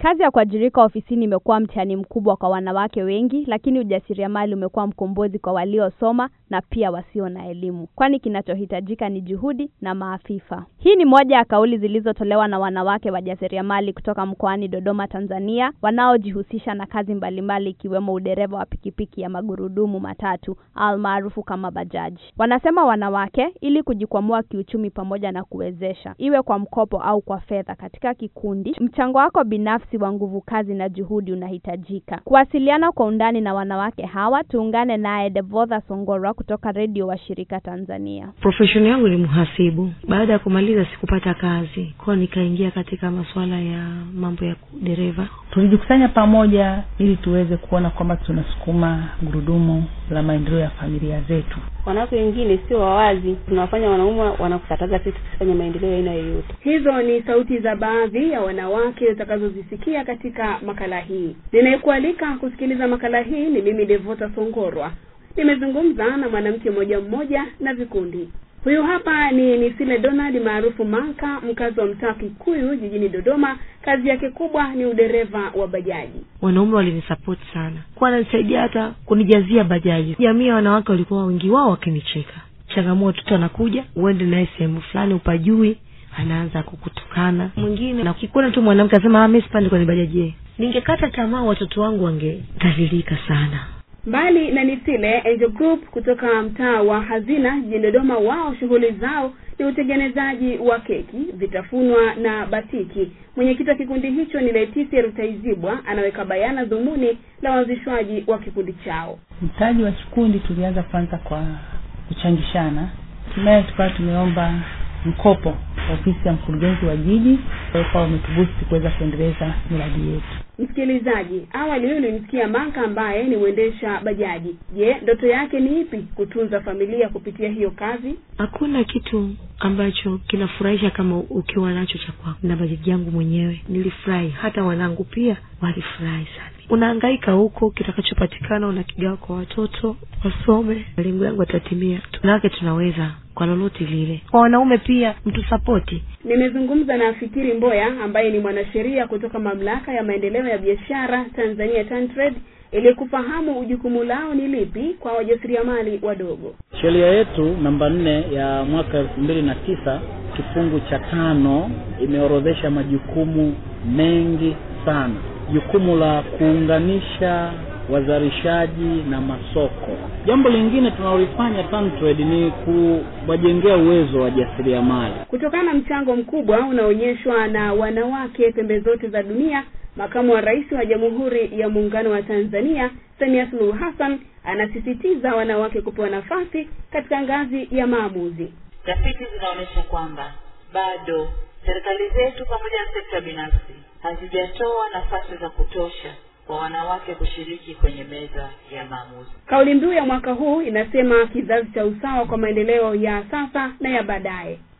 Kazi ya kuajirika ofisini imekuwa mtihani mkubwa kwa wanawake wengi, lakini ujasiriamali umekuwa mkombozi kwa waliosoma na pia wasio na elimu, kwani kinachohitajika ni juhudi na maarifa. Hii ni moja ya kauli zilizotolewa na wanawake wajasiriamali kutoka mkoani Dodoma, Tanzania, wanaojihusisha na kazi mbalimbali ikiwemo udereva wa pikipiki ya magurudumu matatu almaarufu kama bajaji. Wanasema wanawake, ili kujikwamua kiuchumi pamoja na kuwezesha, iwe kwa mkopo au kwa fedha katika kikundi, mchango wako binafsi wa nguvu kazi na juhudi unahitajika. Kuwasiliana kwa undani na wanawake hawa, tuungane naye Devotha Songorwa kutoka redio wa shirika Tanzania. Profesheni yangu ni mhasibu. Baada ya kumaliza sikupata kazi kwao, nikaingia katika masuala ya mambo ya dereva. Tulijikusanya pamoja ili tuweze kuona kwamba tunasukuma gurudumu la maendeleo ya familia zetu. Wanawake wengine sio wawazi, tunawafanya wanaume wanakukataza sisi tusifanye maendeleo ya aina yoyote. Hizo ni sauti za baadhi ya wanawake utakazozisikia katika makala hii. Ninayekualika kusikiliza makala hii ni mimi Devota Songorwa. Nimezungumza na mwanamke mmoja mmoja na vikundi. Huyu hapa ni Nisile Donald maarufu Manka, mkazi wa mtaa Kikuyu jijini Dodoma. Kazi yake kubwa ni udereva wa bajaji. Wanaume walinisapoti sana, kuwa wananisaidia hata kunijazia bajaji. Jamii ya wanawake walikuwa wengi wao wakinicheka. Changamoto tu anakuja uende naye sehemu fulani upajui, anaanza kukutukana. Mwingine na kikuona tu mwanamke asema ah, mimi sipandi kwenye bajaji. Ningekata tamaa, watoto wangu wangedhalilika sana. Mbali na Nisile, Angel Group kutoka mtaa wa Hazina jijini Dodoma, wao shughuli zao ni utengenezaji wa keki, vitafunwa na batiki. Mwenyekiti wa kikundi hicho ni Leticia Rutaizibwa, anaweka bayana dhumuni la uanzishwaji wa kikundi chao. Mtaji wa kikundi tulianza kwanza kwa kuchangishana, hatimaye tukawa tumeomba mkopo ofisi ya mkurugenzi wa jiji, kwa wametubusti kuweza kuendeleza miradi yetu. Msikilizaji, awali huyu ulimsikia Manka ambaye ni mwendesha bajaji. Je, ndoto yake ni ipi? Kutunza familia kupitia hiyo kazi? Hakuna kitu ambacho kinafurahisha kama ukiwa nacho cha kwako. Na bajaji yangu mwenyewe nilifurahi, hata wanangu pia walifurahi sana. Unahangaika huko, kitakachopatikana unakigawa kwa watoto wasome, malengo yangu yatatimia. Tunawake tunaweza kwa lolote lile. Kwa wanaume pia mtusapoti. Nimezungumza na Fikiri Mboya ambaye ni mwanasheria kutoka mamlaka ya maendeleo ya biashara Tanzania TanTrade ili kufahamu jukumu lao ni lipi kwa wajasiriamali wadogo. Sheria yetu namba nne ya mwaka elfu mbili na tisa kifungu cha tano imeorodhesha majukumu mengi sana. Jukumu la kuunganisha wazalishaji na masoko. Jambo lingine tunalolifanya TanTrade ni kuwajengea uwezo wa jasiriamali. Kutokana na mchango mkubwa unaonyeshwa na wanawake pembe zote za dunia, makamu wa rais wa Jamhuri ya Muungano wa Tanzania Samia Suluhu Hassan anasisitiza wanawake kupewa nafasi katika ngazi ya maamuzi. Tafiti zinaonyesha kwamba bado serikali zetu pamoja na sekta binafsi hazijatoa nafasi za kutosha kwa wanawake kushiriki kwenye meza ya maamuzi. Kauli mbiu ya mwaka huu inasema kizazi cha usawa kwa maendeleo ya sasa na ya baadaye.